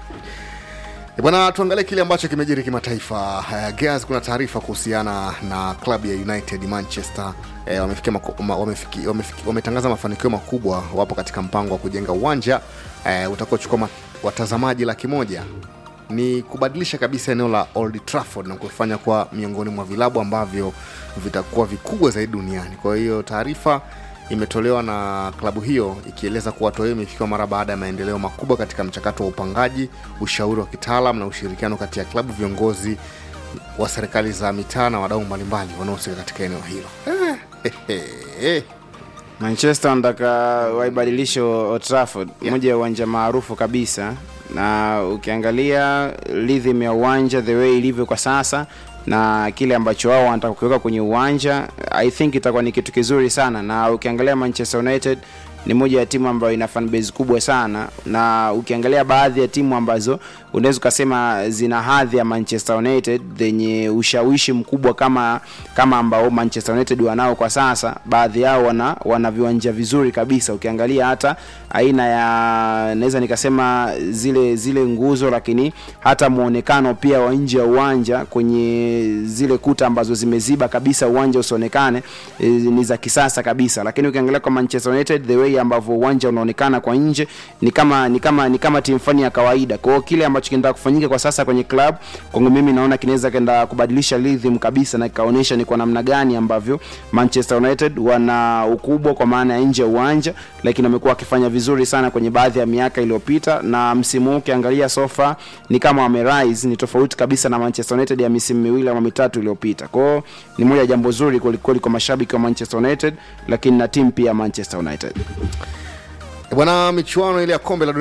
E Bwana, tuangalie kile ambacho kimejiri kimataifa. Uh, Gears, kuna taarifa kuhusiana na klabu ya United Manchester eh, wamefikia mako- ma- wamefiki- wamefiki- wametangaza mafanikio makubwa. Wapo katika mpango wa kujenga uwanja eh, utakaochukua ma- watazamaji laki moja ni kubadilisha kabisa eneo la Old Trafford na kufanya kuwa miongoni mwa vilabu ambavyo vitakuwa vikubwa zaidi duniani. Kwa hiyo taarifa imetolewa na klabu hiyo ikieleza kuwa hatua hiyo imefikiwa mara baada ya maendeleo makubwa katika mchakato wa upangaji, ushauri wa kitaalam na ushirikiano kati ya klabu, viongozi wa serikali za mitaa na wadau mbalimbali wanaohusika katika eneo hilo. Eh, eh, eh. manchester wanataka waibadilishe Old Trafford Yeah. moja ya uwanja maarufu kabisa na ukiangalia rhythm ya uwanja the way ilivyo kwa sasa na kile ambacho wao wanataka kuweka kwenye uwanja i think itakuwa ni kitu kizuri sana na ukiangalia manchester united ni moja ya timu ambayo ina fan base kubwa sana na ukiangalia baadhi ya timu ambazo unaweza ukasema zina hadhi ya manchester united zenye ushawishi mkubwa kama kama ambao manchester united wanao kwa sasa baadhi yao wana, wana viwanja vizuri kabisa ukiangalia hata aina ya naweza nikasema zile zile nguzo lakini hata mwonekano pia wa nje ya uwanja kwenye zile kuta ambazo zimeziba kabisa uwanja usionekane e, ni za kisasa kabisa lakini ukiangalia kwa manchester united the way ambavyo uwanja unaonekana kwa nje ni kama ni kama ni kama timu fani ya kawaida kwa hiyo kile ambacho kinaenda kufanyika kwa sasa kwenye club kwangu mimi naona kinaweza kenda kubadilisha rhythm kabisa na kikaonyesha ni kwa namna gani ambavyo manchester united wana ukubwa kwa maana ya nje ya uwanja lakini wamekuwa wakifanya vizuri sana kwenye baadhi ya miaka iliyopita na msimu huu ukiangalia sofa ni kama wamerise ni tofauti kabisa na manchester united ya misimu miwili ama mitatu iliyopita kwao ni moja ya jambo zuri kwelikweli kwa mashabiki wa manchester united lakini na timu pia ya manchester united E Bwana, michuano ile ya kombe la dunia